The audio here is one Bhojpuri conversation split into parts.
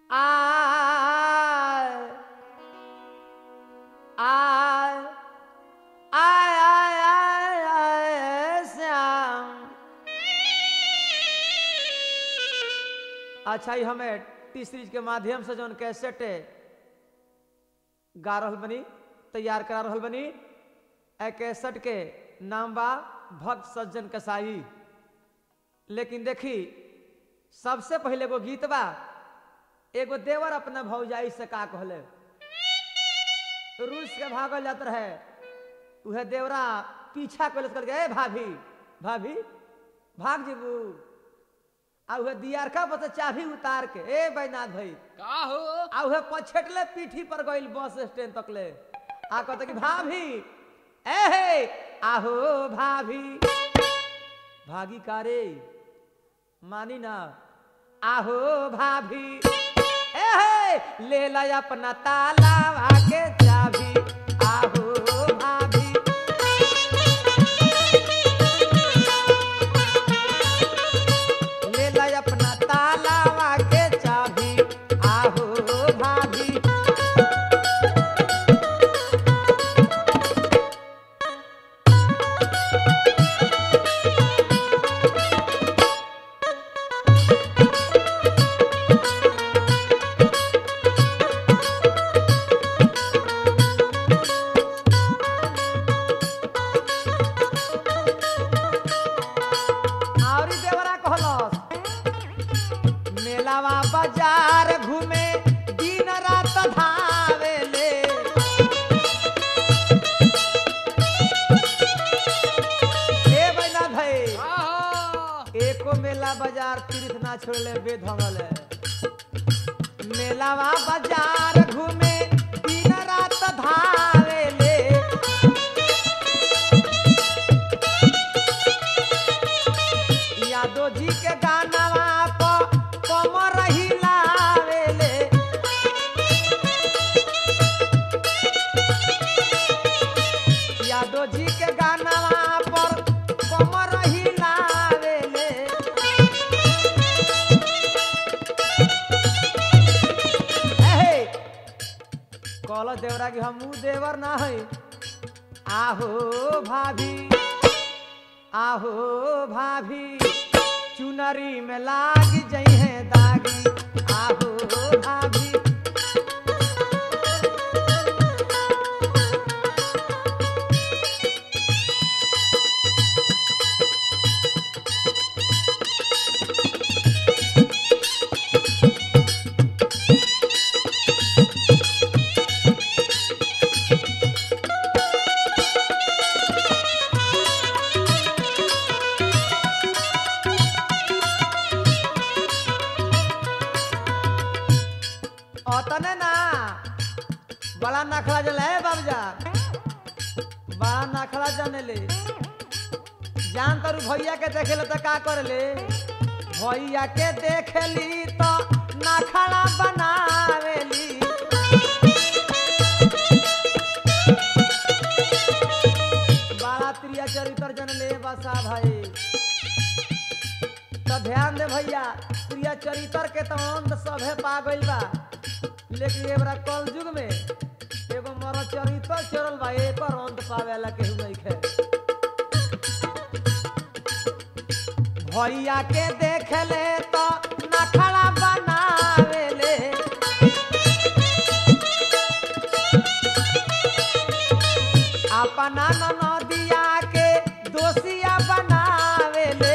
आय आय आय आय आय आय श्याम अच्छा ही हमें टी सीरीज के माध्यम से जौन कैसेट गा रहल बनी तैयार करा रहल बनी ए कैसेट के नाम बा भक्त सज्जन कसाई लेकिन देखी सबसे पहले एगो गीत बा एगो देवर अपना भौजाई से का कहले रूस के भागल जात रहे उहे देवरा पीछा कैलस कर ए भाभी भाभी भाग जेबू आ उहे दियारका बस चाभी उतार के ए बैनाथ भाई का हो आ उहे पछेटले पीठी पर गइल बस स्टैंड तक ले आ कहते कि भाभी ए हे आहो भाभी भागी का रे मानी ना आहो भाभी ए हे ले ला अपना ताला के चाभी आहो भाभी ले ला अपना ताला के चाभी आहो भाभी आवरी देवरा कहलस मेलावा बाजार घूमे दिन रात धावेले ए बैना भाई का हो एको मेला बाजार तीर्थ ना छोड़ले बेधंगल मेलावा बाजार घूमे दिन रात धावेले यादव जी के गानावा प कमर हिलावेले यादव जी के गानावा पर कमर हिलावेले एहे कहल देवरा कि हमू देवर ना है आहो भाभी आहो भाभी चुनरी में लाग जइहे दागी आहो भाभी अतने ना बड़ा नखरा जल है बाबूजा बड़ा नखरा जाने ले जान तारू भैया के देखे ले तो का कर ले भैया के देख ली तो नखरा बनावेली बड़ा प्रिय चरित्र जन ले बसा भाई तो ध्यान दे भैया प्रिय चरित्र के तो अंत सभे पा गइल बा लेकिन एबरा कल युग में एगो मर चरित्र चरल बा एकर अंत पावेला केहू नइखे भैया के देख ले तो नखड़ा बनावेले अपना ननदिया के दोषिया बनावेले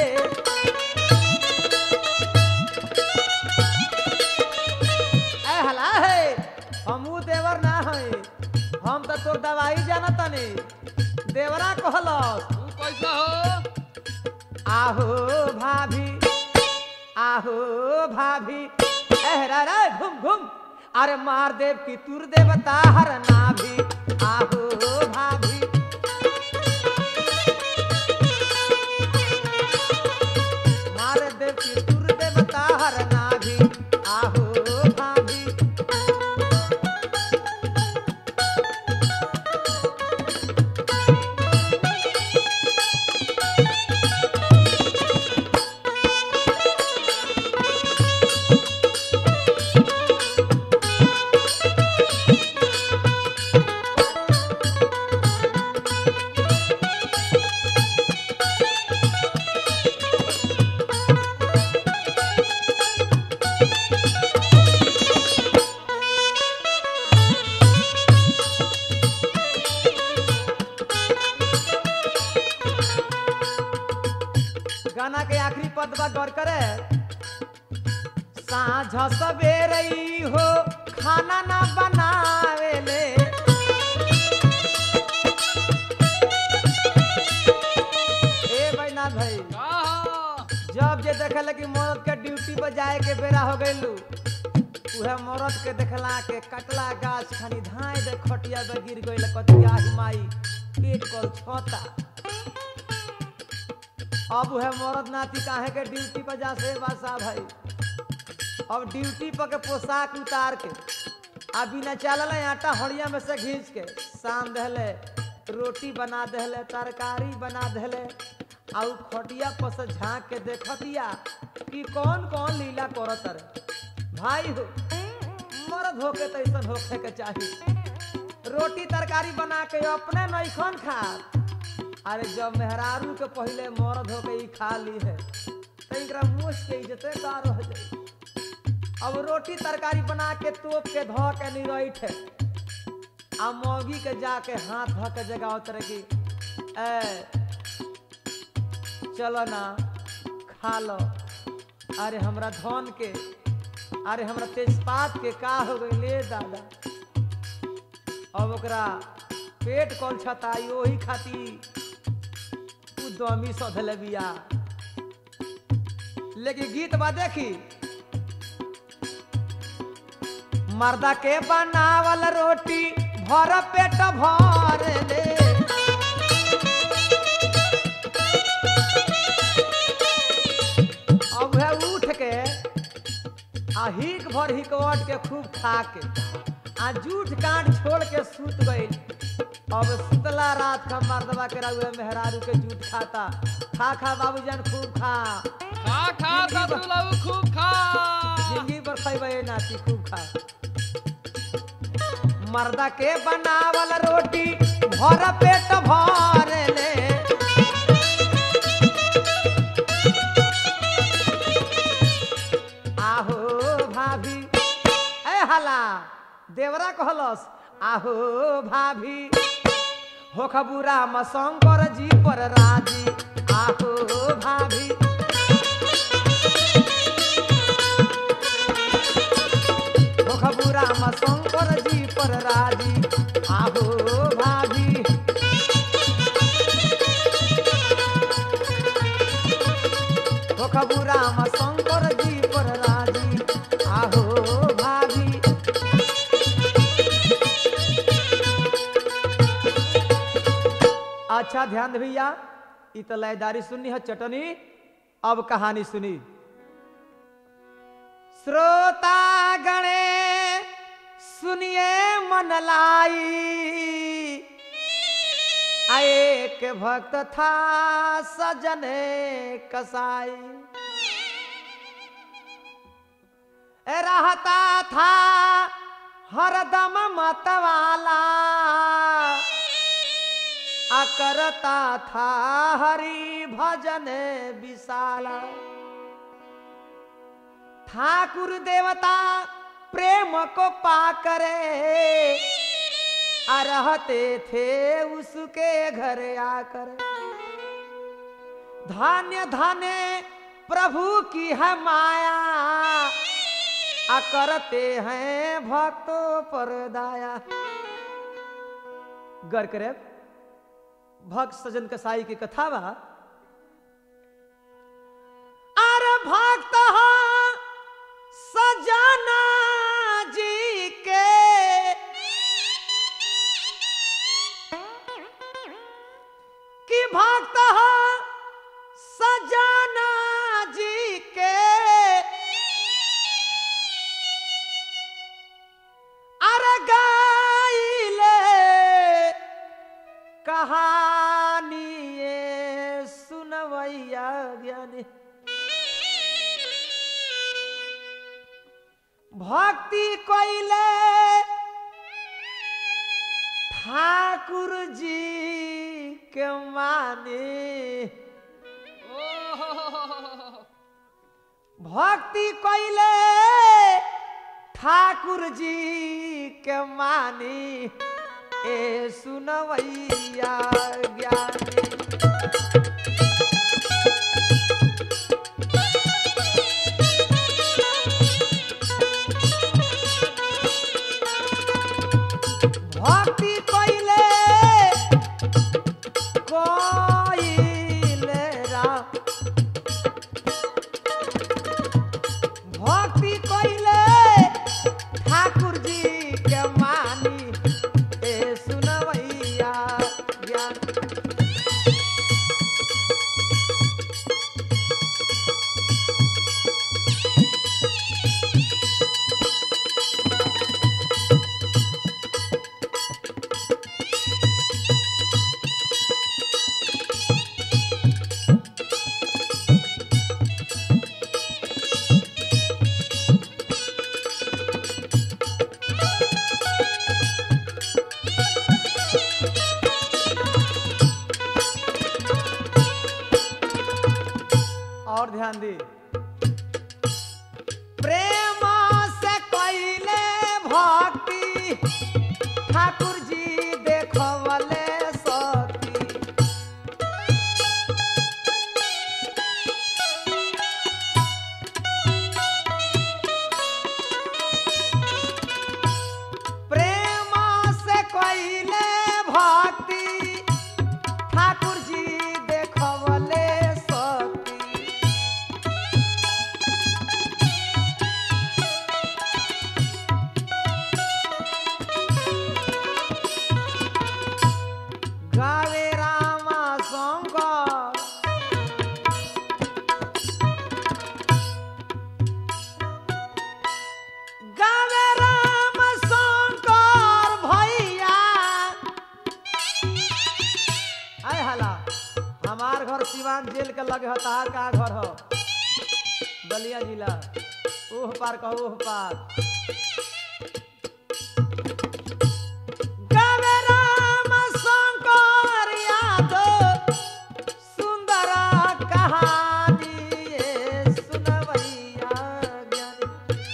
ए हला है हमू देवर ना है हम तो तोर दवाई जानत नहीं देवरा कहलस तू कैसा हो आहो भाभी आहो भाभी एहरा रे घूम घूम अरे मार देव की तुर देवता हर नाभी आहो भाभी मार देव की तुर देवता हर नाभी आहो भाभी साँझ सवेरे ई हो खाना ना बनावेले ए बैनाथ भाई का हो जब जे देखल कि मरद के ड्यूटी पर जाए के बेरा हो गइलू उहे मरद के देखला के कटला गाछ खानी धाय दे खटिया पे गिर गइल कतिया हिमाई पेट कल छता अब उहे मरद नाती काहे के ड्यूटी पर जा से बासा भाई अब ड्यूटी पर के पोशाक उतार के आ बिना चलल आटा हड़िया में से घींच के सान दहले रोटी बना दहले तरकारी बना दहले आ उ खटिया पर से झाँक के देखतिया कि कौन कौन लीला करत रे भाई हो मर्द होके तो ऐसा होखे के चाहिए रोटी तरकारी बना के अपने नैखन खा अरे जब मेहरारू के पहले मर्द होके ई खा ली है तो एकरा मुँह के इज्जते का रह जाई अब रोटी तरकारी बना के तोप के धो के निरैठ आ मौगी के जाके हाथ धो के जगह उतर की ए चलो ना खा लो अरे हमरा धन के अरे हमरा तेजपात के का हो गई ले दादा अब ओकरा पेट कौन छताई ओही खाती उ दमी सधले बिया लेकिन गीत बा देखी मर्दा के बनावल रोटी भर पेट भर ले अब है उठ के आ हिक भर हिकवट के खूब खा के आ जूठ काट छोड़ के सूत गई अब सुतला रात का मर्दबा के रहुए मेहरारू के जूठ खाता खा खा बाबूजान खूब खा खा खा ससुरलऊ खूब खा जिंदगी पर खैबे नाती खूब खा मर्दा के बनावल रोटी भर पेट भर ले आहो भाभी ए हला देवरा कहलस आहो भाभी हो खबुरा शंकर जी पर राजी आहो भाभी हो खबुरा शंकर जी पर राजी आहो भाभी हो खबुरा शंकर जी पर राजी आहो भाभी अच्छा ध्यान दे भैया इ तो लयदारी सुननी है चटनी अब कहानी सुनी श्रोता गणे सुनिए मन लाई आ एक भक्त था सजने कसाई रहता था हरदम मतवाला आ करता था हरि भजन विशाला ठाकुर देवता प्रेम को पाकरे आ रहते थे उसके घर आकर धान्य धान्य प्रभु की है माया आ करते हैं भक्तों पर दाया गर करे भक्त सजन कसाई की कथा बा अरे भक्त हो सजना जी के कि भक्त हो सजना जी के अरे गाइले कहानी ये सुनवैया ज्ञानी भक्ति कोइले ठाकुर जी के माने ओह भक्ति कोइले ठाकुर जी के मानी ए सुनवैया ज्ञानी ध्यान दी प्रेम से कैले भक्ति ठाकुर जी देखवले सती प्रेम से कैले भक्ति ठाकुर जी देखवले सती गावे रामा शंकर गावे राम शंकर भैया आय हला हमार घर सिवान जेल के लगे ह तहार का घर हो बलिया जिला ओह पार कहो ओह पार गावे राम शंकर यादव सुंदर कहानी ये सुनवैया ज्ञानी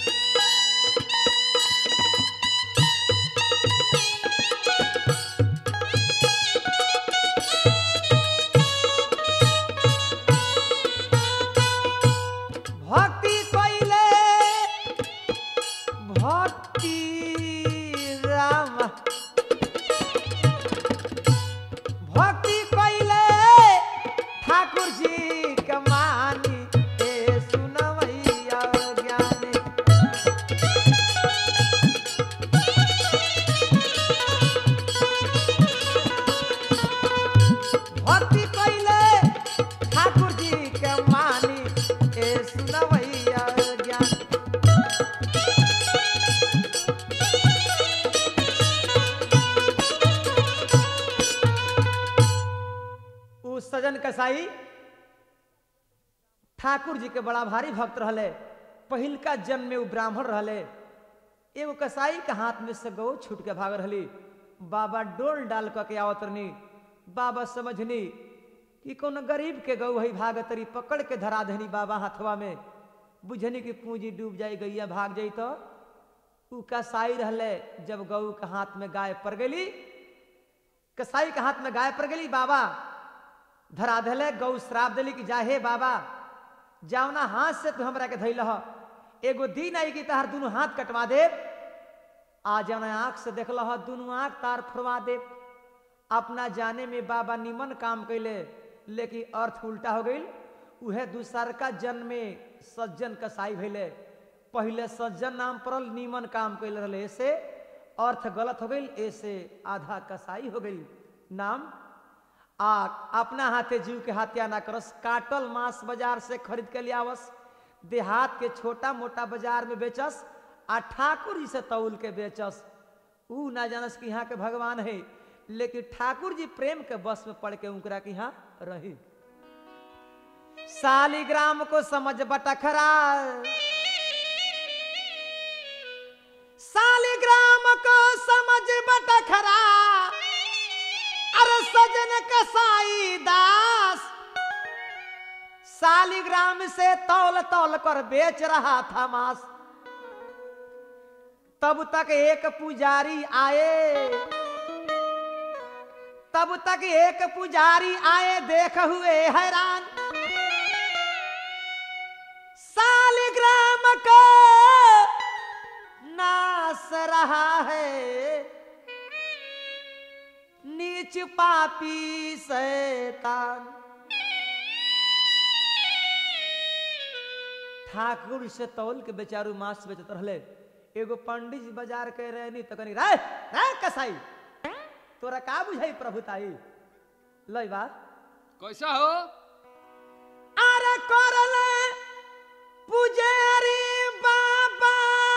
भक्ति कैले भक्ति राम भक्ति कैले ठाकुर जी कमानी ए सुनवैया ज्ञानी भक्ति कैले ठाकुर जी के मानी ए सुनवैया ज्ञानी उ सजन कसाई ठाकुर जी के बड़ा भारी भक्त रहले पहिलका जन्म में उ ब्राह्मण रहले एगो कसाई के हाथ में से गौ छूट के भाग रहली बाबा डोल डाल क के आवत रहनी बाबा समझनी कि कोनो गरीब के गौ है भागतरी पकड़ के धरा देनी बाबा हाथवा में बुझनी कि पूंजी डूब जाई गैया भाग जाई तो उ कसाई रहले जब गौ के हाथ में गाय पड़ गेली कसाई के हाथ में गाय पड़ गेली बाबा धरा धले गौ श्राप दिली कि जा हे बाबा जावना हाथ से तू हमरा के धैल ह एगो दिन आई कि तहार दुनू हाथ कटवा दे आ जावना आंख से देखल ह दुनू आंख तार फुरवा दे अपना जाने में बाबा निमन काम कैले लेकिन अर्थ उल्टा हो गई उहे दूसर का जन्म में सज्जन कसाई भैले पहले सज्जन नाम पड़ल निमन काम कैल रहे ऐसे अर्थ गलत हो गई ऐसे आधा कसाई हो गई नाम आ अपना हाथे जीव के हत्या ना करस काटल मांस बाजार से खरीद के ले आवस देहात के छोटा मोटा बाजार में बेचस आ ठाकुर जी से तौल के बेचस ऊ ना जानस कि यहाँ के भगवान है लेकिन ठाकुर जी प्रेम के बस में पड़ के उनकरा के यहाँ रही सालिग्राम को समझ बटखरा सालिग्राम को समझ बटखरा अरे सजन कसाई दास सालिग्राम से तौल तौल कर बेच रहा था मांस तब तक एक पुजारी आए तब तक एक पुजारी आए देख हुए हैरान सालिग्राम को नास रहा है नीच पापी शैतान ठाकुर से तौल के बेचारू मांस बेचत रहले एगो पंडित जी बाजार के रहनी तो कनी रे रे कसाई तोरा का बुझाई प्रभुताई लई बात कैसा हो अरे करले पुजारी बाबा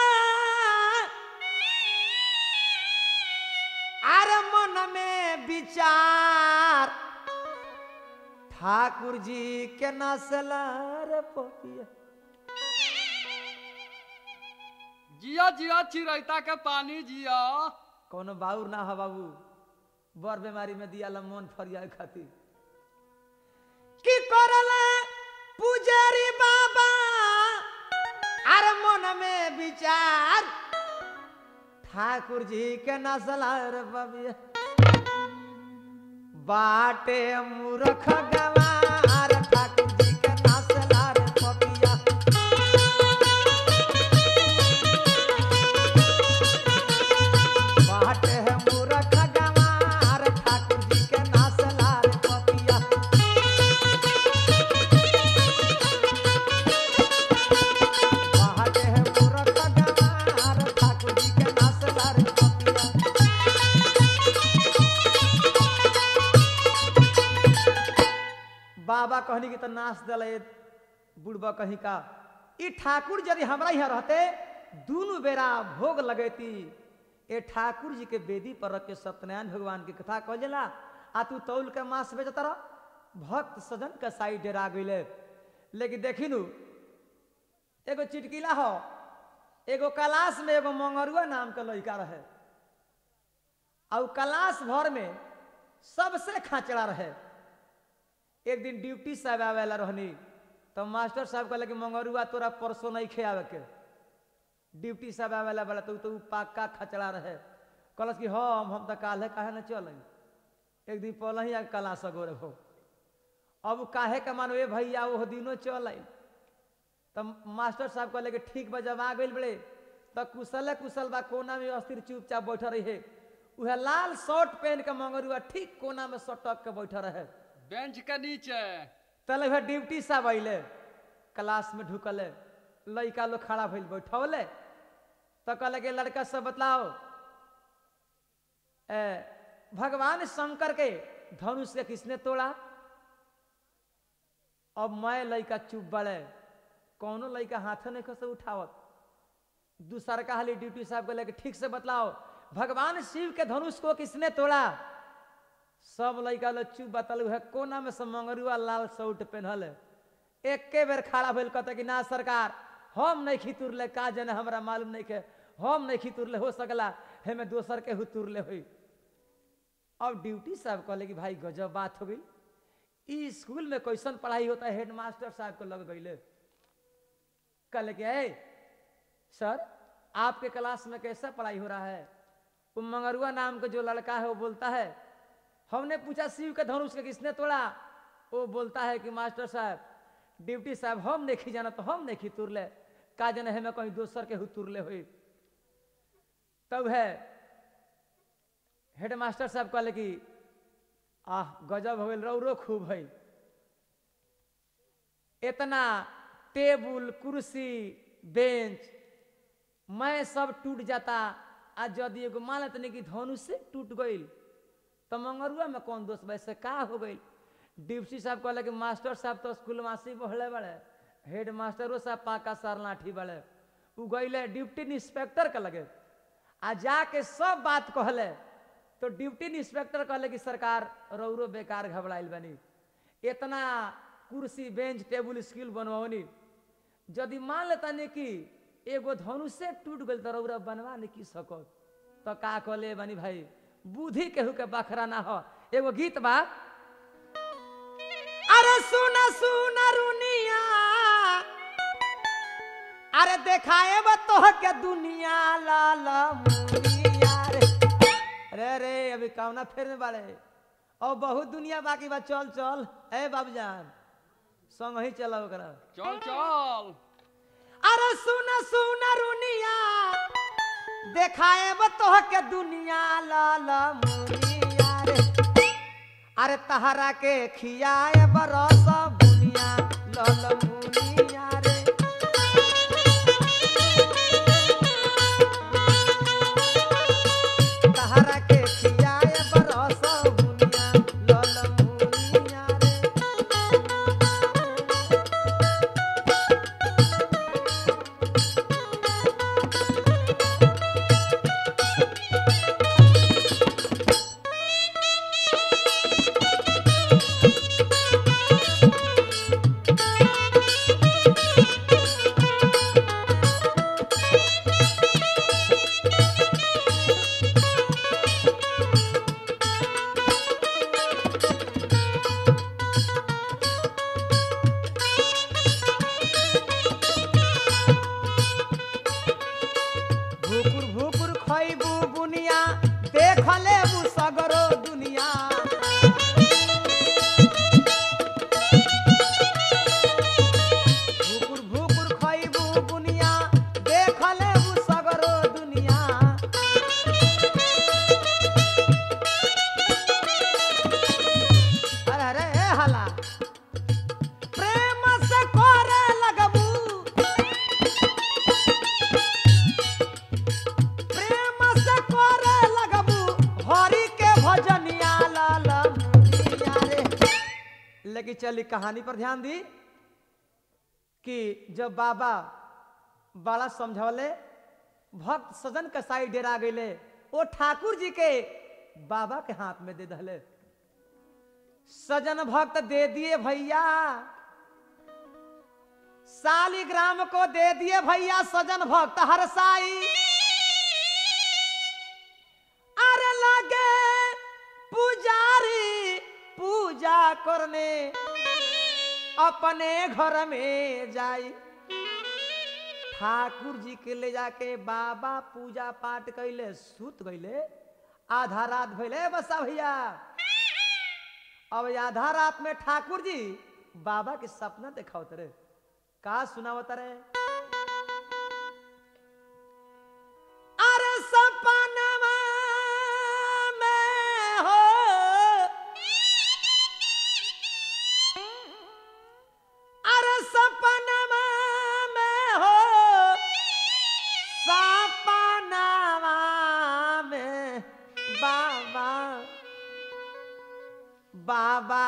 अरे मन में विचार ठाकुर जी के नसला रे पोतिया जिया जिया चिरैता के पानी जिया कोनो बाउर ना हो बाबू बर बीमारी में दिया मन फरिया खातिर की करले पुजारी बा विचार ठाकुर जी के नसलार बबिया बाटे मूर्ख गवार ठाकुर जी के नसलार पपिया बाटे मूर्ख गवार ठाकुर जी के नसलार पपिया बाटे मूर्ख गवार ठाकुर जी के नसलार पपिया बाबा कहनी कि तो नाच दल बुढ़बा कहीं का ई ठाकुर यदि हमरा यहाँ रहते दोनों बेरा भोग लगेती ए ठाकुर जी के वेदी पर रख के सत्यनारायण भगवान की कथा कह जाला आ तू तौल के मांस बेचत रह भक्त सजन के साइड डेरा गईले लेकिन देखी नु एगो चिटकीला हो एगो कलाश में एगो मंगरुआ नाम के लड़का रहे और कलाश भर में सबसे खाचड़ा रहे एक दिन ड्यूटी साहब आवेला रहनी तो मास्टर साहब कहले कि मंगरुआ तोरा परसों नहीं खे आवे के ड्यूटी साहब आवेला बोला तो, तो उ पक्का खचड़ा रहे कहलस कि हम हम तो काल्हे काहे न चल एक दिन पहले ही कला सगोर हो अब उ काहे के मानो ए भैया वो दिनों चल तो मास्टर साहब कहले कि ठीक बा जब आ गइल बड़े तो कुशले कुशल बा कोना में अस्थिर चुपचाप बैठा रहे उहे लाल शर्ट पहन के मंगरुआ ठीक कोना में सटक के बैठा रहे बेंच के नीचे तले भाई ड्यूटी साहब अइले क्लास में ढुकले लड़का लोग खड़ा भइल बैठौले तो कहले कि लड़का सब बतलाओ ए, भगवान शंकर के धनुष के किसने तोड़ा अब मैं लड़का चुप बड़े कौनो लड़का हाथ नहीं खसे उठावत दूसर का हाली ड्यूटी साहब कहले कि ठीक से बतलाओ भगवान शिव के धनुष को किसने तोड़ा सब लड़का लोग चुप बतल है कोना में से मंगरुआ लाल सूट पहनल है एके बेर खड़ा भइल कहते कि ना सरकार हम नहीं खितुरले का जने हमरा मालूम नहीं के हम नहीं खितुरले हो सकला हेमे दोसर के हुतुरले हुई अब ड्यूटी साहब कहले कि भाई गजब बात हो गई ई स्कूल में कैसन पढ़ाई होता है हेडमास्टर साहब को लग गईले कहले कि ए सर आपके क्लास में कैसा पढ़ाई हो रहा है वो मंगरुआ नाम का जो लड़का है वो बोलता है हमने पूछा शिव के धनुष के किसने तोड़ा वो बोलता है कि मास्टर साहब ड्यूटी साहब हम नहीं जाना तो हम नहीं तुरले का जने हमें कहीं दोसर के तुरले हुई तब है हेड मास्टर साहब कहले कि आह गजब हो गई रौरो खूब है इतना टेबुल कुर्सी बेंच मैं सब टूट जाता आ यदि एगो मानत नहीं कि धनुष से टूट गई तो मंगरुआ में कौन दोस्त वैसे का हो गई डिप्टी साहब कहले कि मास्टर साहब तो स्कूल मासी बढ़ले बड़े हेड मास्टरो साहब पाका सार लाठी बड़े उ गईले ड्यूटी इंस्पेक्टर के लगे आ जाके सब बात कहले तो ड्यूटी इंस्पेक्टर कहले कि सरकार रौरो बेकार घबराइल बनी इतना कुर्सी बेंच टेबुल स्किल बनवनी यदि मान लेता नहीं कि एगो धनुषे टूट गई तो रौरा बनवा नहीं की सको तो का कहले बनी भाई बुद्धि केहू के बखरा ना हो एगो गीत बा अरे सुन सुन रुनिया अरे देखाए बा तोह के दुनिया लाल मुनिया रे रे रे अभी कौना फेर में बाड़े और बहुत दुनिया बाकी बा चल चल ए बाबूजान संग ही चला ओकरा चल चल अरे सुन सुन रुनिया देखाए बा तोह के दुनिया लाल मुनिया रे अरे तहरा के खियाए बरस बुनिया लाल मुनिया रे तहरा के खियाए बरस बुनिया लाल मुनिया रे लेकिन चली कहानी पर ध्यान दी कि जब बाबा बड़ा समझौले भक्त सजन कसाई डेरा गईले वो ठाकुर जी के बाबा के हाथ में दे दहले सजन भक्त दे दिए भैया सालिग्राम को दे दिए भैया सजन भक्त हरसाई अरे लगे पुजारी पूजा करने अपने घर में जाई ठाकुर जी के ले जाके बाबा पूजा पाठ कैले सुत गईले आधा रात भैले बसा भैया अब आधा रात में ठाकुर जी बाबा के सपना दिखाओ तरे का सुनावत रे अरे सपनवा में हो अरे सपनवा में हो सपनवा में बाबा बाबा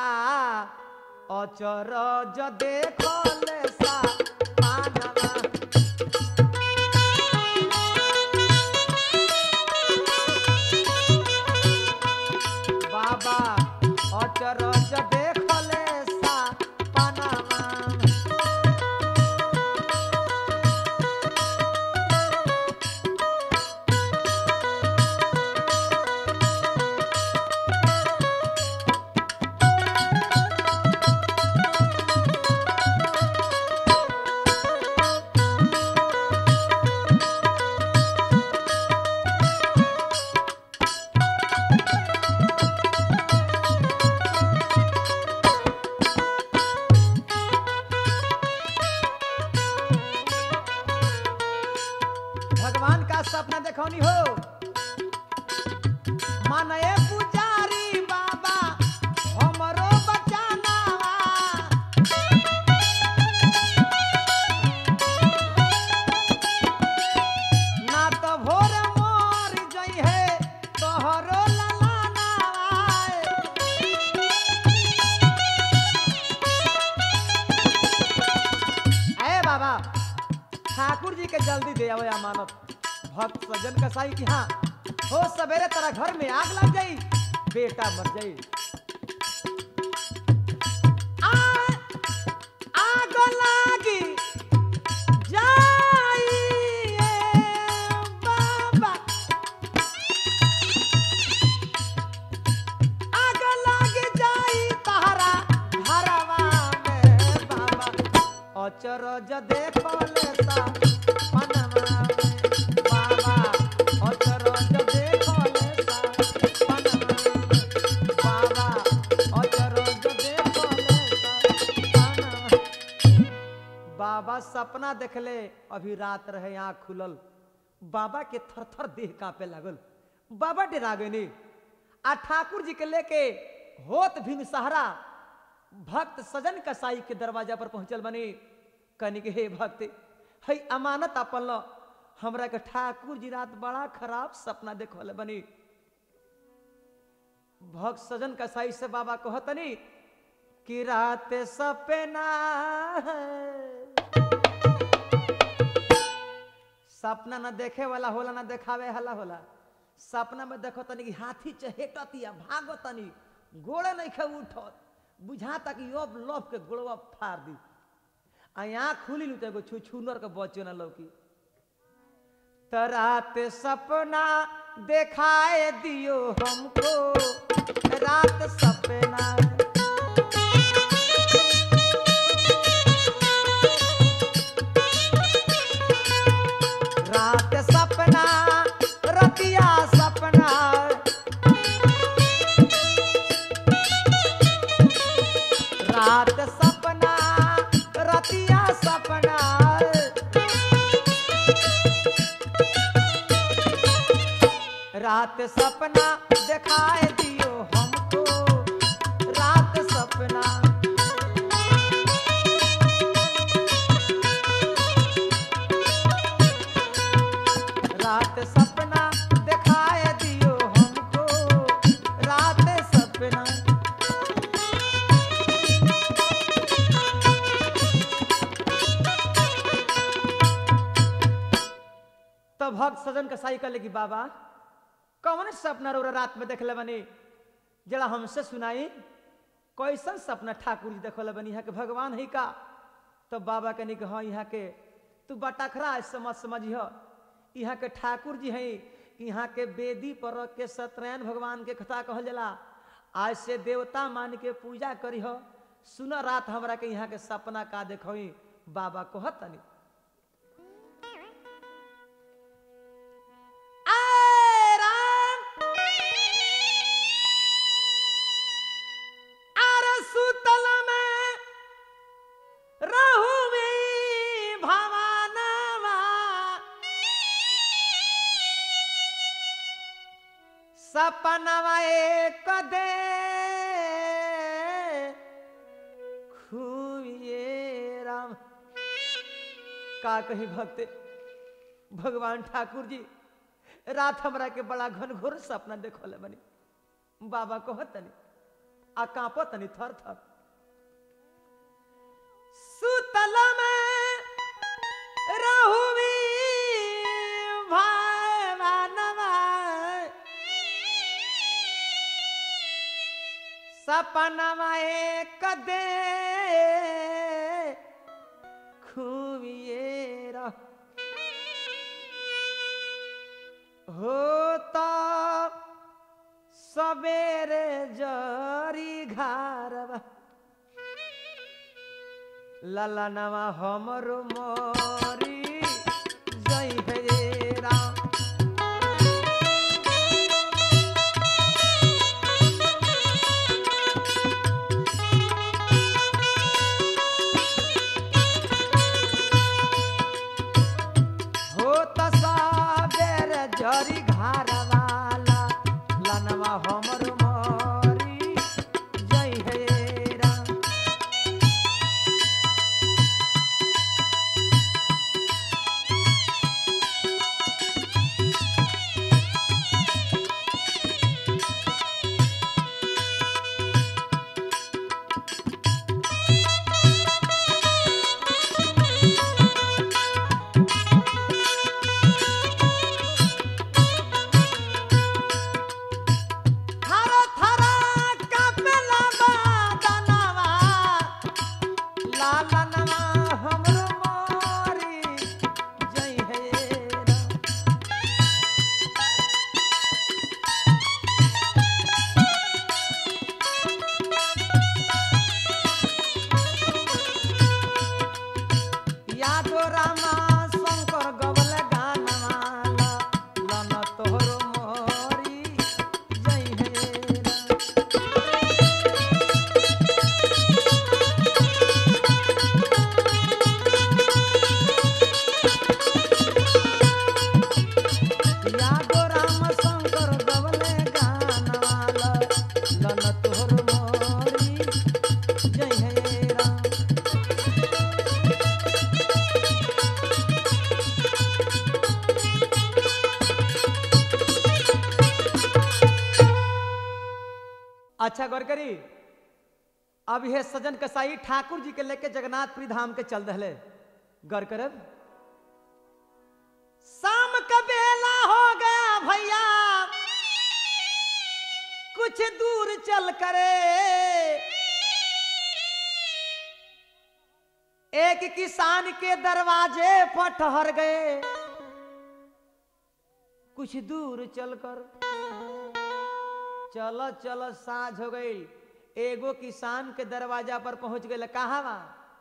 अचरज देखले सा पानवा बाबा अचरज देखले सा पानवा भगवान का सपना देखौनी हो मानए पुजारी बाबा हमरो बचानावा ना तो भोर मोर जई है तोहरो ललानावा ए बाबा ठाकुर जी के जल्दी दे आवे अमानत भक्त सज्जन कसाई की हाँ हो सवेरे तेरा घर में आग लग जाई बेटा मर जाई आ- आग लागी जाई ए बाबा आग लागी जाई तहरा घरवा में बाबा अचरज देखले सा मनवा में बाबा अचरज देखले सा मनवा में बाबा अचरज देखले सा मनवा बाबा सपना देखले अभी रात रहे आँख खुलल बाबा के थर थर देह कांपे लागल बाबा डरा गए आ ठाकुर जी के लेके होत भिन सहारा भक्त सजन कसाई के दरवाजा पर पहुंचल बने कनी के हे भक्त हई अमानत अपन लो हमरा के ठाकुर जी रात बड़ा खराब सपना देखल बनी भक्त सजन कसाई से बाबा कहतनी कि रात सपना सपना न देखे वाला होला न देखावे वाला होला सपना में देखो तनी कि हाथी चहेटतिया भागो तनी गोड़े नहीं खे उठत बुझा तक अब लफ के गोड़वा फाड़ दी आ आँख खुली लू तो एगो छू छूनर के बच्चो न लौकी त रात सपना देखाए दियो हमको रात सपना रात सपना रतिया सपना रात सपना रतिया सपना रात सपना दिखाए दियो हमको रात सपना रात सपना दिखाए दियो हमको रात सपना भक्त सजन के साई कहले कि बाबा कौन सपना रो रात में देखले बनी जरा हमसे सुनाई कैसन सपना ठाकुर जी देखले बनी यहाँ के भगवान है का तो बाबा कहनी कि हाँ यहाँ के तू बटखरा समझ समझिह यहाँ के ठाकुर जी हैं यहाँ के बेदी पर रख के सत्यनारायण भगवान के कथा कहल जाला आज से देवता मान के पूजा करीह सुन रात हमरा के यहाँ के सपना का देखी बाबा कहतनी आए राम अरे सुतल में रहू में भवानवा सपनवा एक दे खुए राम का कही भक्त भगवान ठाकुर जी रात हमरा के बड़ा घनघोर सपना देखल बनी बाबा कहतनी आ कांपतनी थर थर सुतल में रहुवी भावनवा सपनवा एक दे खुबिए रह होता सबेरे जरी घारवा ललनवा हमर मोरी जय हे राम होत सबेर जरी घारवाला लनवा हमर मोरी जय हे राम थर थर कापेला बादनवा लालनवा हमरो मोरी जय हे राम यादो रामा शंकर गवल गानवाला लन तोहरो मोरी जय हे राम यादो राम शंकर गवले गानवाला लन तोहरो मोरी जय हे राम अच्छा गौर करी अब यह सजन कसाई ठाकुर जी के लेके जगन्नाथपुरी धाम के चल रहे गौर करब शाम का बेला हो गया भैया कुछ दूर चल करे एक किसान के दरवाजे पर ठहर गए कुछ दूर चलकर चलो चलो साँझ हो गई एगो किसान के दरवाजा पर पहुंच गए कहा बा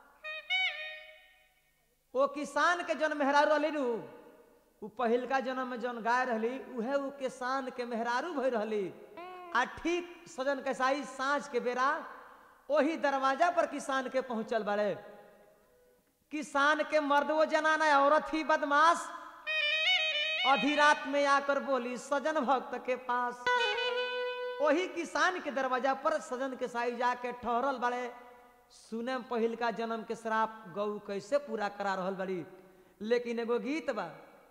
वो किसान के जन मेहरारू रहली नु उ पहिलका जन्म में जन गाय रहली उहे उ किसान के मेहरारू भई रहली आ ठीक सजन के साई साँझ के बेरा वही दरवाजा पर किसान के पहुंचल बारे किसान के मर्द वो जनाना औरत ही बदमाश आधी रात में आकर बोली सजन भक्त के पास वही किसान के दरवाजा पर सजन के साई जाके ठहरल बड़े सुने में पहिल का जन्म के श्राप गौ कैसे पूरा करा रहल बड़ी लेकिन एगो गीत बा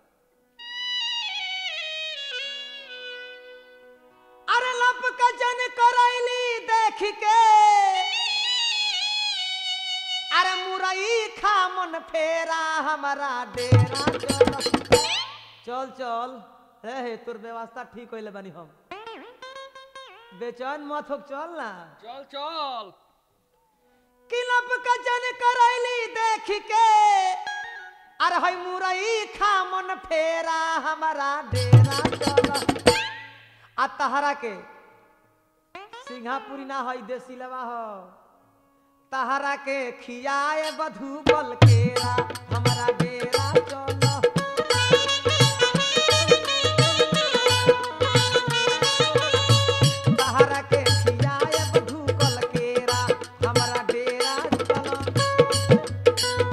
अरे लब का जन करैली देख के अरे मुरई खा मन फेरा हमारा डेरा चल चल चल हे हे तोर व्यवस्था ठीक होइले बानी हम बेचैन मत हो चल ना चल चल किलब का जन करैली देख के अरे हई मुरई खा मन फेरा हमारा डेरा चल आ तहरा के सिंहापुरी ना हई देसी लवा हो तहरा के खियाए बधू बल केरा हमारा डेरा चल तहरा के खियाए बधू बल केरा हमारा डेरा चल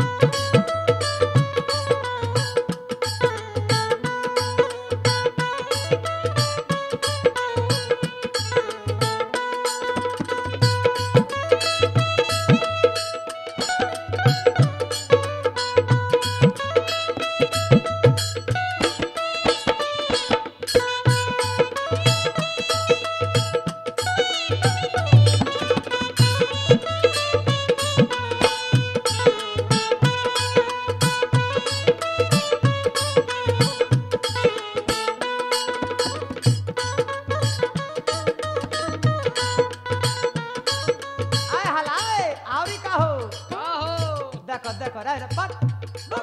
आय हलाए आवरी का हो का हो देखो देखो रे रे, पट रुक।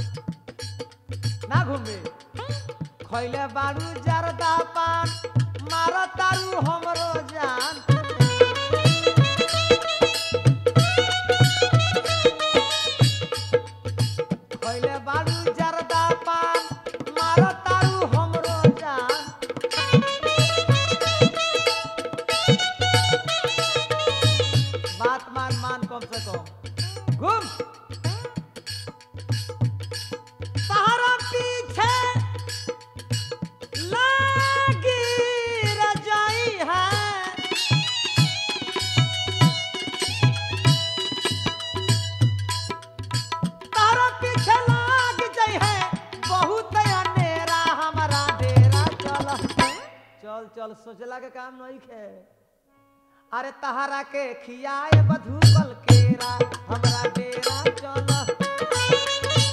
ना घूमे खैले बारू जरदा पान मार तारू हमरो जान खैले बारू जरदा पान मार तारू हमरो जान बात मान मान कम से कम घूम सहारा पीछे लागी रजाई है तारा पीछे लाग जाई है बहुत अनेरा हमारा डेरा चल चल चल सोचला के काम नहीं खे अरे तहरा के खियाए बधू बल केरा हमरा डेरा चल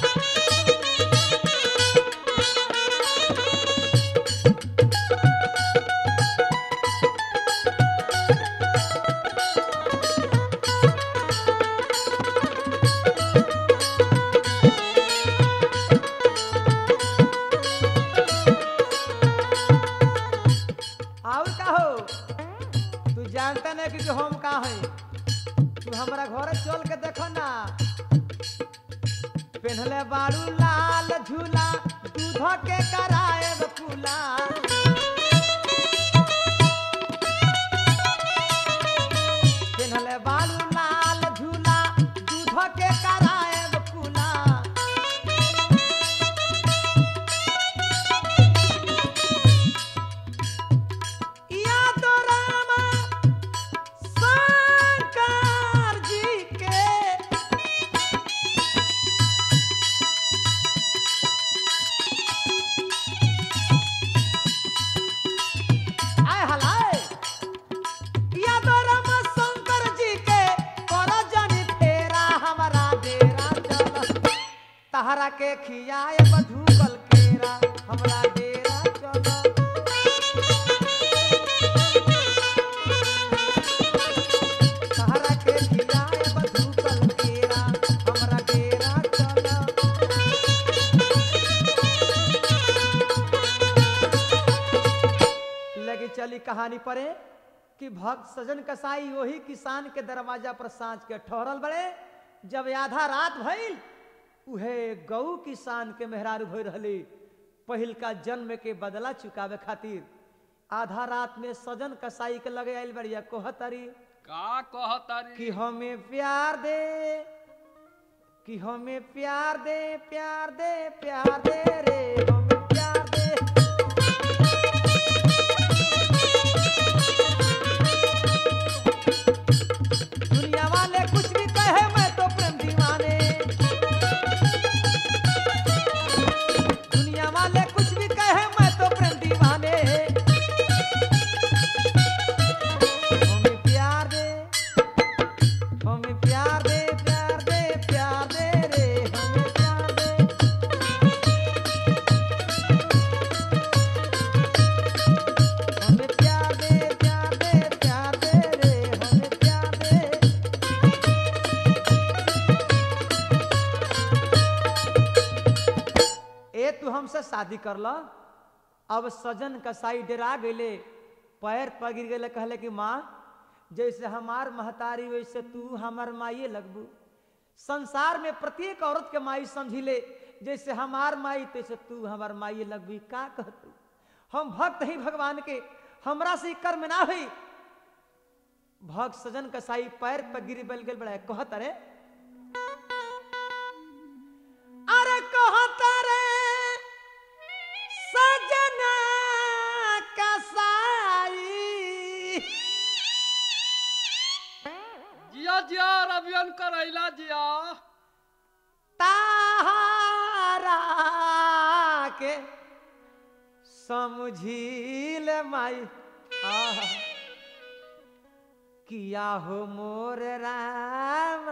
और का हो तू जानता नहीं कि हम का है तू हमारा घर चल के देखो ना पहनले बारू लाल झूला दूध के कराए फूला पहनले बारू लाल झूला दूध के कराए फूला या तो रामा शंकर जी के आय हलाए या तो रामा शंकर जी के कर जनी फेरा हमारा डेरा चल तहरा के खियाए बधू कल केरा हमरा डेरा चल तहरा के खियाए बधू कल केरा हमरा डेरा चल लगी चली कहानी पढ़े कि भक्त सजन कसाई वही किसान के दरवाजा पर सांझ के ठहरल बड़े जब आधा रात भइल उहे गौ किसान के मेहरारू भई रहली पहिल का जन्म के बदला चुकावे खातिर आधा रात में सजन कसाई के लगे आइल बढ़िया कोहतरी का कहतारी कि हमें प्यार दे कि हमें प्यार दे प्यार दे प्यार दे रे हमें प्यार दे दुनिया वाले कुछ भी कहे मैं तो प्रेम दीवाने दुनिया वाले कुछ भी कहे मैं तो प्रेम दीवाने हमें प्यार दे हमें प्यार दे प्यार दे प्यार दे रे हमें प्यार दे शादी कर ल अब सजन कसाई डेरा गईले पैर पर गिर गए कहले कि माँ जैसे हमार महतारी वैसे तू हमार माइए लगबू संसार में प्रत्येक औरत के माई समझी ले जैसे हमार माई तैसे तू हमार माई लगबी का कहतू हम भक्त ही भगवान के हमरा से ई कर्म ना हुई भक्त सजन कसाई पैर पर गिर बल गल बड़ा कहत अरे अरे कहत रे सजना कसाई जिया जिया रवियन करैला जिया तारा के समझील माई आहा। किया हो मोर राम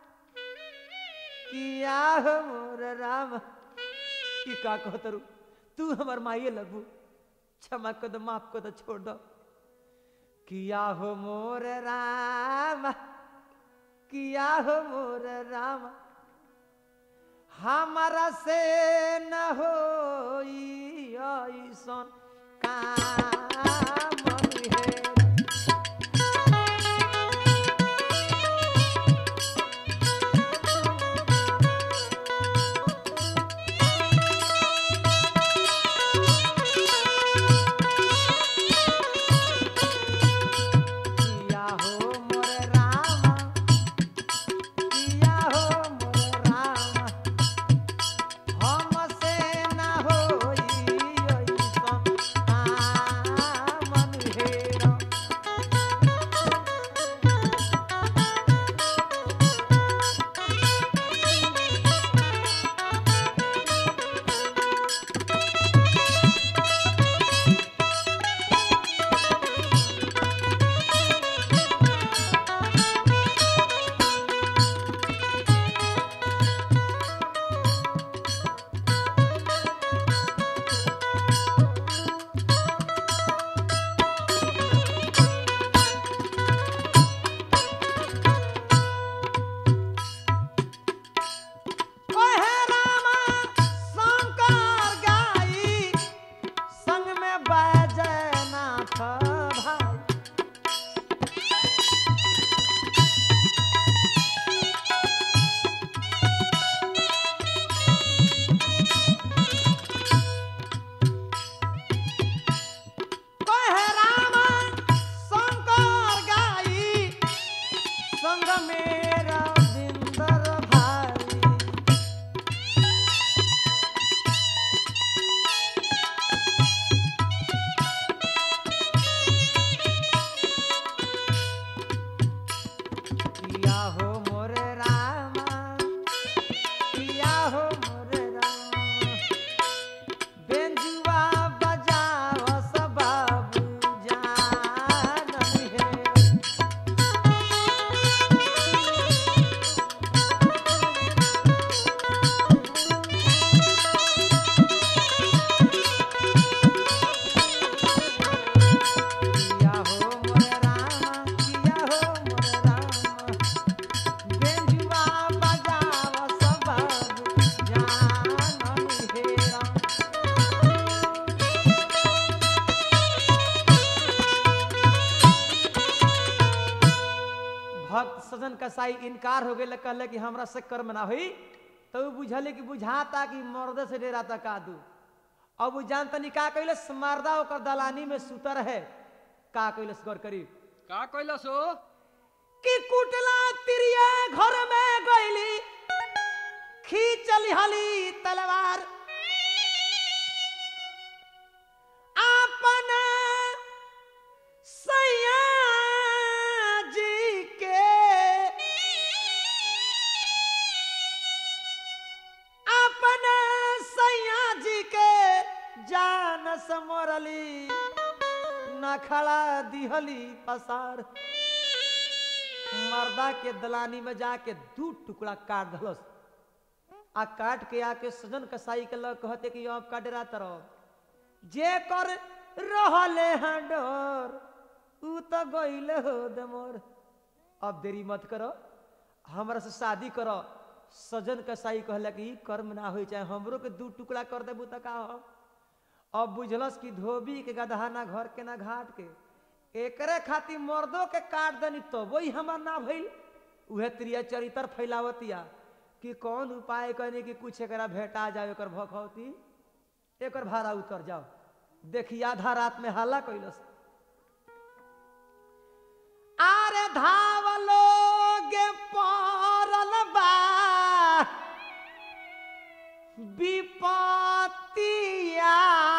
किया हो मोर राम की का कहतरू तू हमर माइए लगू क्षमा कर दो माफ कर दो छोड़ दो किया हो मोर राम किया हो मोर राम हमारा से न हो ऐसन काम है किया हो मोर रामा किया हो मोर रामा हमसे ना होई ऐसन कामन हेरा ओहे रामा शंकर गाई संग में बैजनाथ भाई ओहे रामा शंकर गाई संग मेरा बिंदर भाई किया हो मोर रामा किया हो मोर रामा बेंजुआ बजाओ सब बाबू जान है किया हो मोर रामा किया हो मोर रामा बेंजुआ बजाओ सब बाबू जान हेरा भक्त सजन कसाई इनकार हो गए कहले कि हमरा से कर्म ना हुई तो उ बुझले कि बुझाता कि मर्द से डेराता का दू अब उ जान तनी का कैले मर्दा ओकर दलानी में सुतर है का कैले गौर करी का कैलस हो कि कुटला तिरिया घर में गईली खींचली हली तलवार अपना सैया जी के अपना सैया जी के जान समोरली नखड़ा दिहली पसार मर्दा के दलानी में जाके दू टुकड़ा काट दलस आ काट के आके सजन कसाई के लग कहते कि अब का डरा तरह जे कर रहले हैं डर ऊ तो गईले हो दे मोर अब देरी मत करो हमरा से शादी करो सजन कसाई कहला कि ई कर्म ना होई चाहे हमरो के दू टुकड़ा कर देबू त का हो अब बुझलस कि धोबी के गदहा ना घर के ना घाट के एकरे खातिर मर्दों के काट देनी तो वही हमार ना भइल उहे त्रिया चरित्र फैलावतिया कि कौन उपाय करने कि कुछ एकरा भेटा जाए एकर भखौती एकर भाड़ा उतर जाओ देखी आधा रात में हल्ला कैलस आरे धावलोगे पड़ल बा विपत्तिया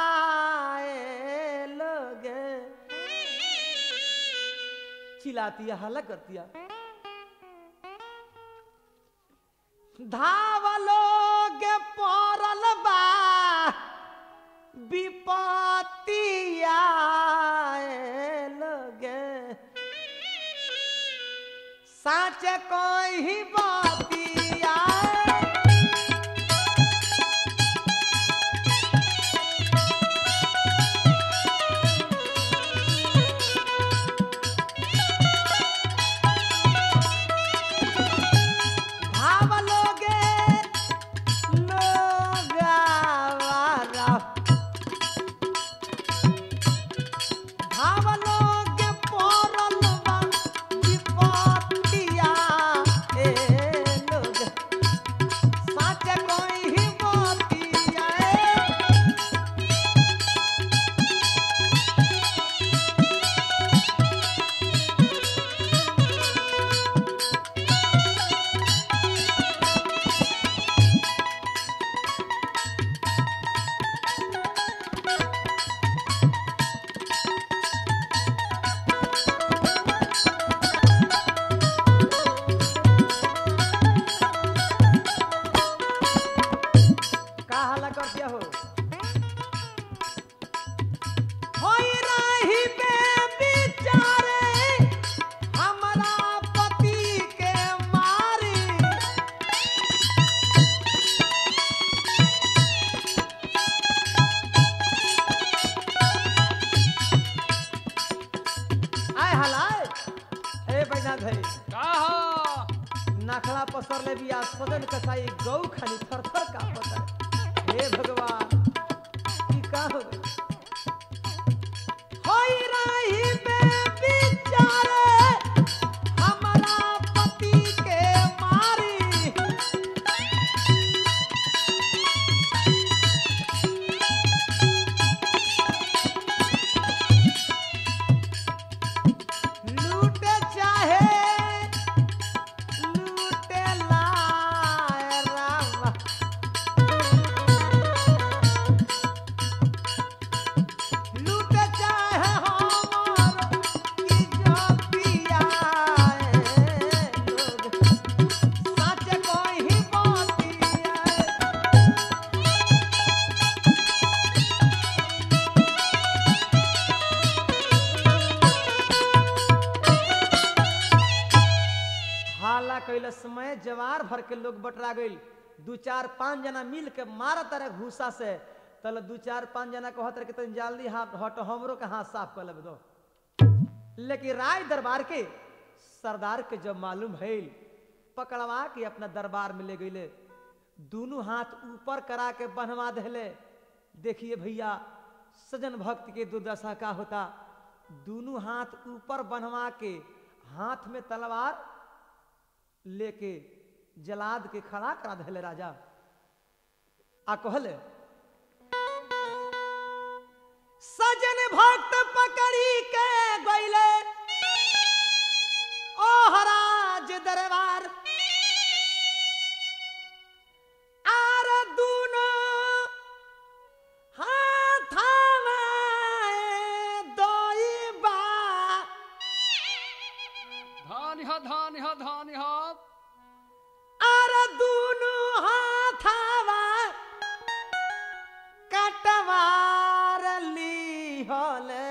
लोगे चिल्लातिया हल्ला करतिया धावलोगे पड़ल बा विपत्तिया लोगे साच कोई बातिया भाव लोगे लोगावारा भाव लोगे पड़ल बा विपत्तिया ए लोग साच कोई बातिया ए का हल्ला कर दिया हो होई रही बे बिचारे हमरा पति के मारी आय हलाय ए बैना धरी का हो नाखड़ा पसर ले बिया सदन कसाई गौ खानी थर थर का पता हे भगवान ई का हो गई होई रही बे बिचारे हमरा पति के मारी लूटे चाहे लूटे लाए राम लूटे चाहे हमर की जो पियाए लोग सच कोई ही बातिया हाला कैले समय जवार भर के लोग बटरा गइल दू चार पांच जना मिल के मारत रहे घूसा से तल दू चार पांच जना कहत रहे कि तनी जल्दी हाथ हट हमरो के हाथ साफ कर लेब दो लेकिन राय दरबार के सरदार के जब मालूम भइल पकड़वा के अपना दरबार में ले गईले दोनों हाथ ऊपर करा के बन्हवा देले देखिए भैया सजन भक्त के दुर्दशा का होता दोनों हाथ ऊपर बन्हवा के हाथ में तलवार लेके जलाद के खड़ा करा देले राजा आ कहले सजन भक्त पकड़ी के गईले ओ हराज दरबार आर दूनो हाथावा दोइबा धान ह धान ह धान ह आर दूनो हाथावा कटवार ली होले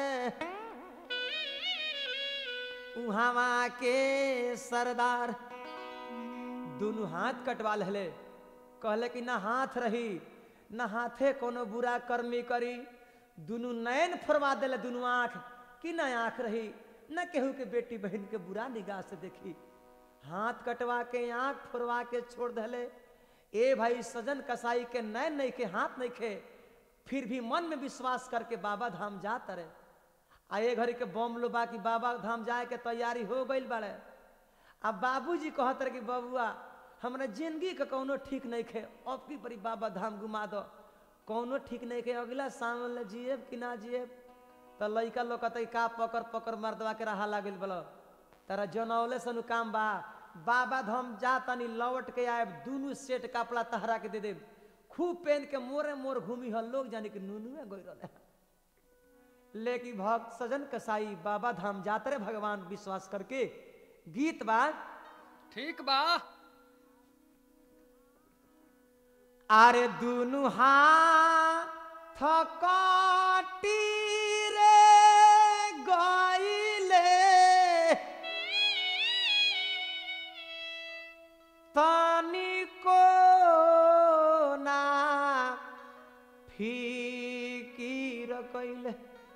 उहावा के सरदार दोनों हाथ कटवा लेले कहले कि ना हाथ रही ना हाथे कोनो बुरा कर्मी करी दोनों नयन फरवा देले दोनों आंख कि ना आंख रही न केहू के बेटी बहन के बुरा निगाह से देखी हाथ कटवा के आंख फुरवा के छोड़ दले ए भाई सजन कसाई के नैन नहीं के हाथ नहीं खे फिर भी मन में विश्वास करके बाबा धाम जात रहे आ ए घड़ी के बम लो बा कि बाबा धाम जाए के तैयारी हो गई बड़े अब बाबूजी कहत रहे कि बबुआ हमरा जिंदगी के कौनो ठीक नहीं खे अब की बड़ी बाबा धाम घुमा दो कौनो ठीक नहीं खे अगला सावन ले जिएब कि ना जिएब तो लइका लोग कहते का पकड़ पकड़ मर्दवा के रहा लागल बोलो तारा जनौले सनु काम बा बाबा धाम जा तनी लौट के आए दुनू सेट कपड़ा तहरा के दे दे खूब पहन के मोरे मोर घूमी हल लोग जाने के नुनुए गई रहे लेकिन भक्त सजन कसाई बाबा धाम जातरे भगवान विश्वास करके गीत बा ठीक बा আরে দুনু হাত কটি রে গইলে তনিকো না ফিকির কইলে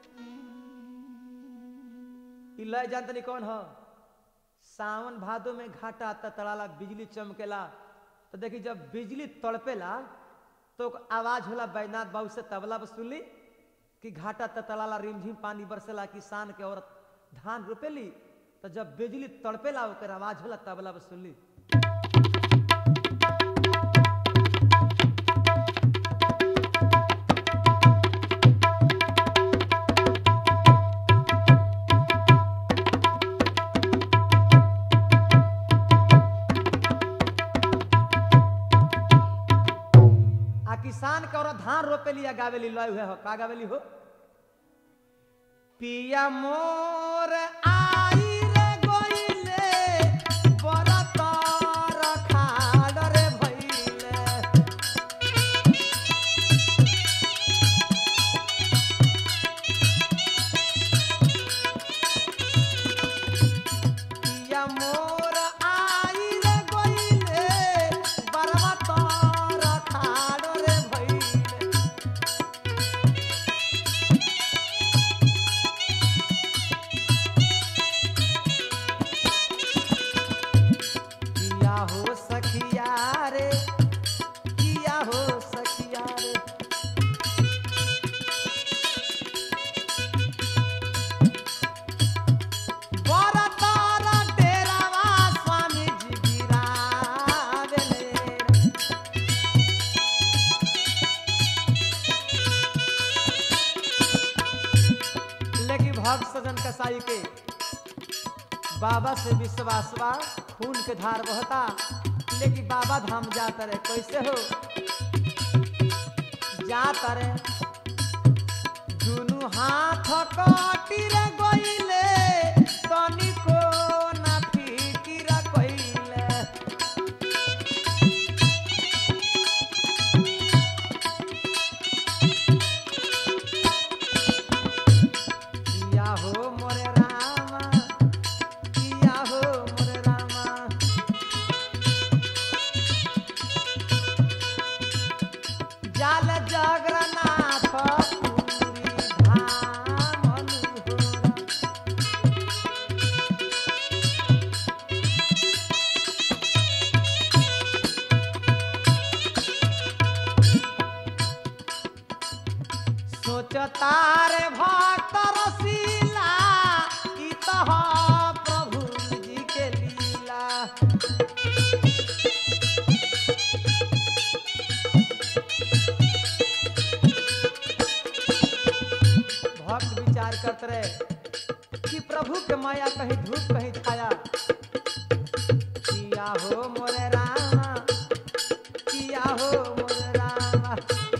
इला जान तनी कौन ह सावन भादो में घाटा आता तड़ाला बिजली चमकेला तो देखी जब बिजली तड़पेला तो आवाज होला बैनाथ बाबू से तबला पर सुनली कि घाटा ततलाला रिमझिम पानी बरसेला किसान के औरत धान रोपेली तो जब बिजली तड़पेला ओकर आवाज होला तबला पर सुनली आ किसान के औरत धान रोपेली या गावेली लय हुए हो का गावेली हो पिया मोर आई रे गोइले बरत रखाड़ रे भइले पिया मोर आई रे गोइले बरत रखाड़ रे भइले किया हो सखिया रे किया हो सखिया रे बड़ा तारा डेरावा स्वामी जी गिरावेले लेकिन भक्त सजन कसाई के बाबा से विश्वास बा खून के धार बहता लेकिन बाबा धाम जाता रहे कैसे हो जाता रहे दुनु हाथ काटी रे गइले तनिको ना फिकिर कइले किया हो मोरे रामा किया हो मोरे रामा जाल जगन्नाथ पुरी धाम अनुहोरा। सोचता रे भक्त रसीला ई तो ह प्रभु जी के लीला भक्त विचार करते रहे कि प्रभु के माया कहीं धूप कहीं छाया किया हो मोरे रामा किया हो मोरे रामा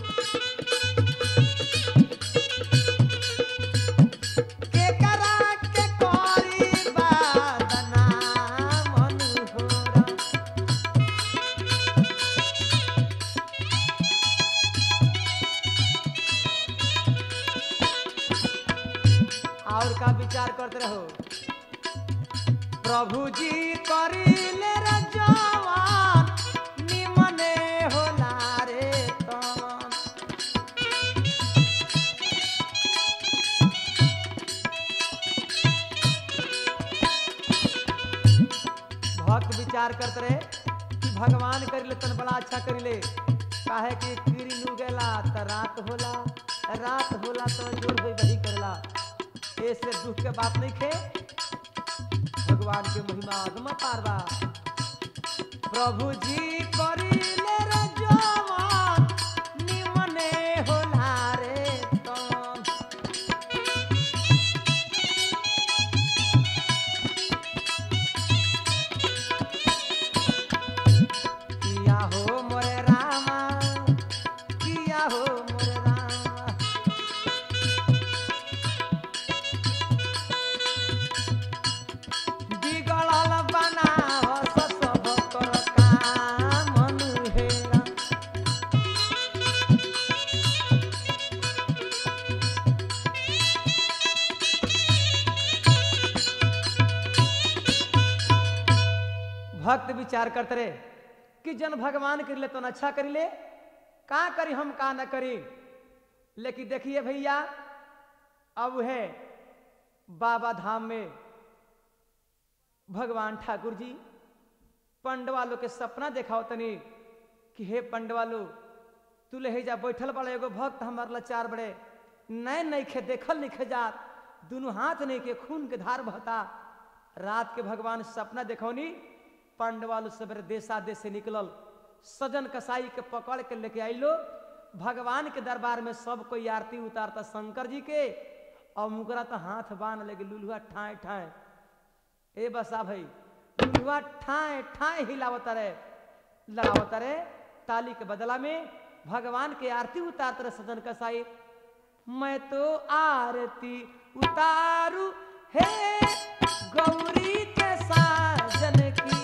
के करा के कोरी बादना मनोहरा और का विचार करते रहो प्रभु जी करिले रे जवान निमने होला रे तन भक्त विचार करते रहे कि भगवान करिले तन बड़ा अच्छा करिले काहे कि कीड़ी लुगेला त रात होला रात होला तो जोर होई वही करेला ऐसे दुख के बात नहीं खे भगवान के महिमा अगम पारवा प्रभु जी करिले रे जवान निमने होला रे तन किया हो मोरे रामा किया हो मोरे रामा बिगड़ल बनाव सब कर काम हेरा भक्त विचार करते रहे कि जन भगवान कर ले तो न अच्छा करी ले का करी हम का न करी लेकिन देखिए भैया अब है बाबा धाम में भगवान ठाकुर जी पंडवालों के सपना देखाओ तनी कि हे पंडवालो तू ले जा बैठल बड़ा एगो भक्त हमार लाचार बड़े नए नई खे देखल नहीं खे जात दोनों हाथ नहीं के खून के धार बहता रात के भगवान सपना देखौनी पांडवालु सवेरे देशा देश से निकलल सजन कसाई के पकड़ के लेके आइलो भगवान के दरबार में सब कोई आरती उतारता शंकर जी के और मुकरा तो हाथ बांध लगे लुलुआ ठाए ठाए ए बसा भाई लुलुआ ठाए ठाए हिलावता रे लगावता रे ताली के बदला में भगवान के आरती उतारते रहे सजन कसाई मैं तो आरती उतारू हे गौरी के साजन की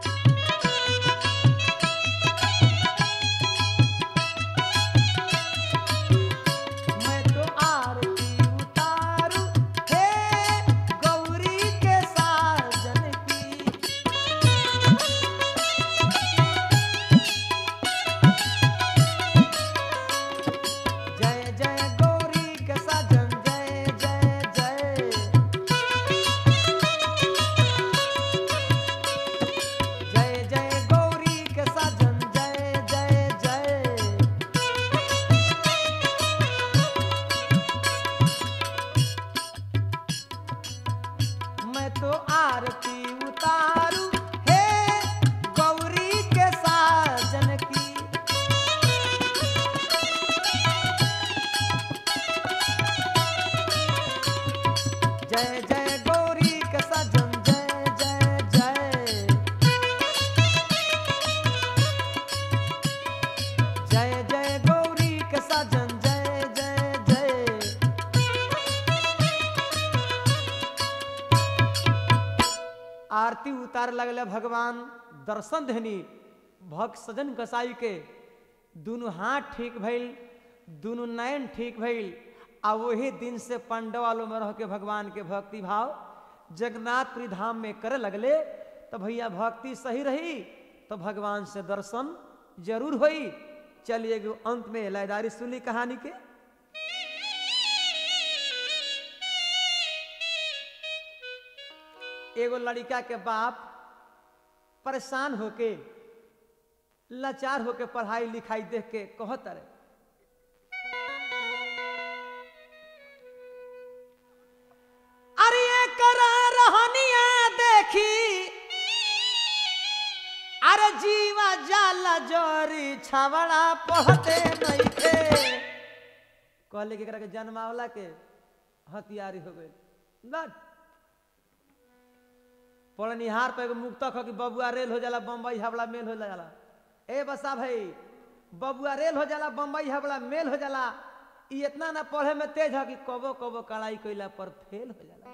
मैं तो आरती उतारू हे गौरी के साजन की जय जय गौरी के साजन जय जय जय जय जय गौरी के साजन जय जय जय मैं तो आरती उतारू हे गौरी के साजन की जय जय गौरी के सजन जय जय जय जय जय गौरी के सजन जय जय जय आरती उतार लगले भगवान दर्शन देनी भक्त सजन कसाई के दुनू हाथ ठीक भइल दुनू नयन ठीक भइल आ वही दिन से पंडवालों में रह के भगवान के भक्ति भाव जगन्नाथपुरी धाम में करे लगले तो भैया भक्ति सही रही तो भगवान से दर्शन जरूर होई चलिए एगो अंत में लयदारी सुनी कहानी के एगो लड़का के बाप परेशान होके लाचार होके पढ़ाई लिखाई देख के कहत रहे अरे ये करा रहनिया देखी अरे जीवा जाला जोरी छवड़ा पढ़ते नइखे कहले कि एकरा के जन्मावला के हथियारी हो गई बट पढ़निहार पे एगो मुक्तक हो कि बबुआ रेल हो जाला बम्बई हवड़ा मेल हो जाला ए बसा भाई बबुआ रेल हो जाला बम्बई हवड़ा मेल हो जाला ई इतना ना पढ़े में तेज है कि कबो कबो कड़ाई कैला पर फेल हो जाला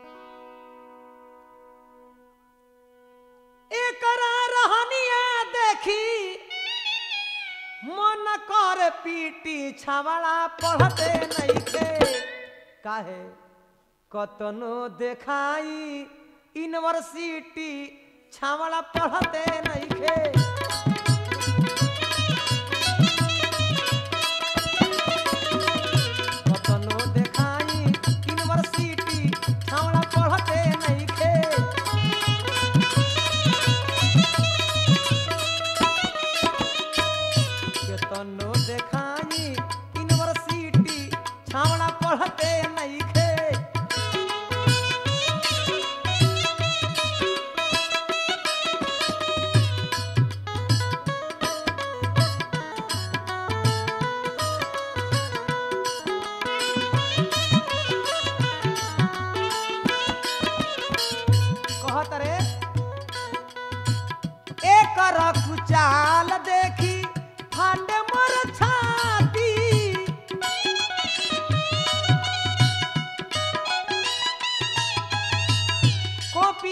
एकरा रहनिया देखी मन कर पीटी छावड़ा पढ़ते नइखे काहे कतनो देखाई यूनिवर्सिटी छावड़ा पढ़ते नइखे कतनो देखाई यूनिवर्सिटी छावड़ा पढ़ते नइखे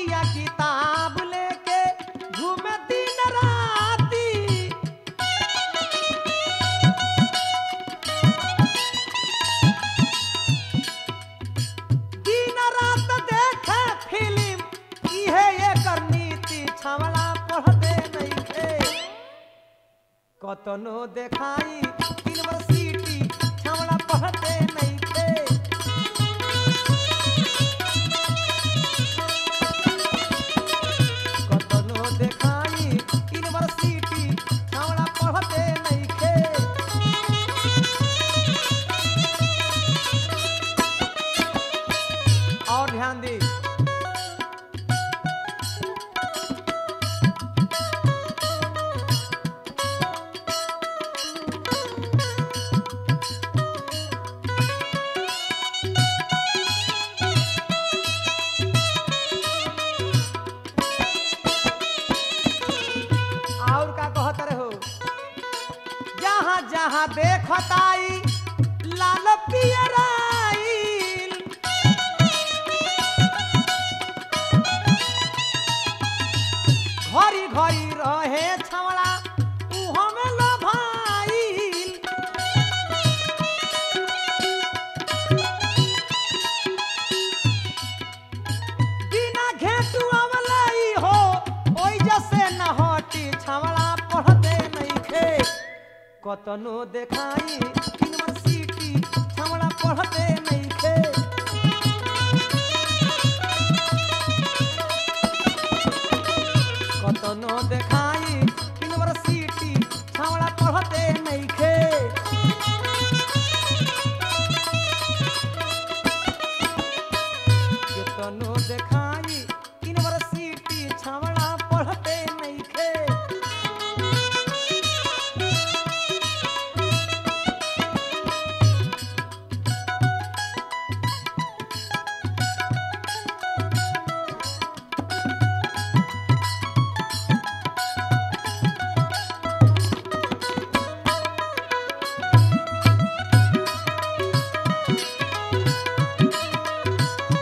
कॉपिया किताब लेके घूमे दिन राती दिन रात देखे फिल्म इहे एकर नीति छवड़ा पढ़ते नइखे कतनो देखाई यूनिवर्सिटी छवड़ा पढ़ते नइखे कतनो देखाई यूनिवर्सिटी छवड़ा पढ़ते नइखे और ध्यान दी और का कहत रहे हो जहाँ जहाँ देखताई लाल पियराइल घरी घरी रहे छवड़ा उहो में लभाइल बिना घेटू अवलई हो ओइ जसे न हटी छवड़ा पढ़ते नइखे कतनो देखाई यूनिवर्सिटी छवड़ा पढ़ते नइखे कतनो देखाई यूनिवर्सिटी छवड़ा पढ़ते नइखे केतनो देखाई यूनिवर्सिटी छवड़ा पढ़ते नइखे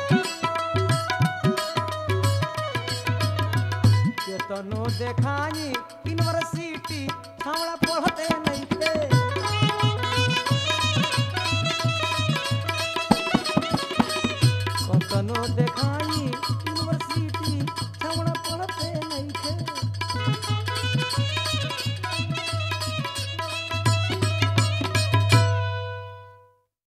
केतनो देखाई